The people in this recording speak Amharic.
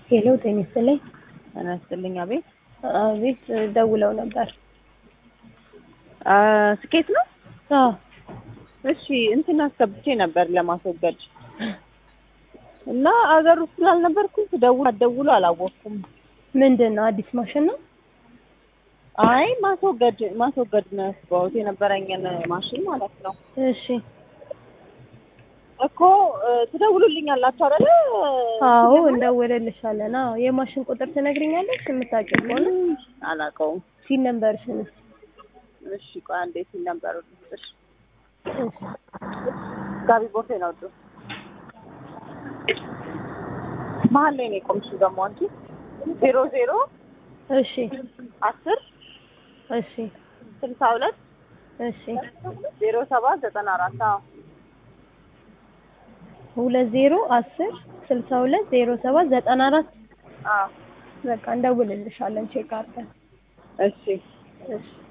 ሄሎ ጤና ይስጥልኝ። ጤና ይስጥልኝ። አቤት አቤት ደውለው ነበር። አ ስኬት ነው? አዎ እሺ እንትን አስገብቼ ነበር ለማስወገድ እና አገር ውስጥ ስላልነበርኩኝ ስደውል አትደውሉ አላወቅኩም። ምንድን ነው አዲስ ማሽን ነው? አይ ማስወገድ ማስወገድ ነው ያስገባሁት የነበረኝን ማሽን ማለት ነው እሺ እኮ እ፣ ትደውሉልኛላችሁ አይደለ? አዎ እንደውልልሻለን። አዎ የማሽን ቁጥር ትነግሪኛለሽ የምታውቂው ከሆነ አላውቀውም። ሲን ነምበርሽን እስኪ። እሺ ቆይ አንዴ ሲል ነበሩ ልስጥሽ። እሺ ጋቢ ቦቴ ነው ዱ መሀል ላይ ነው የቆምሽው ደግሞ አንቺ ዜሮ ዜሮ እሺ አስር እሺ ስልሳ ሁለት እሺ ዜሮ ሰባት ዘጠና አራት አዎ ሁለት ዜሮ አስር ስልሳ ሁለት ዜሮ ሰባት ዘጠና አራት አዎ በቃ እንደውልልሻለን ቼክ አድርገን እሺ እሺ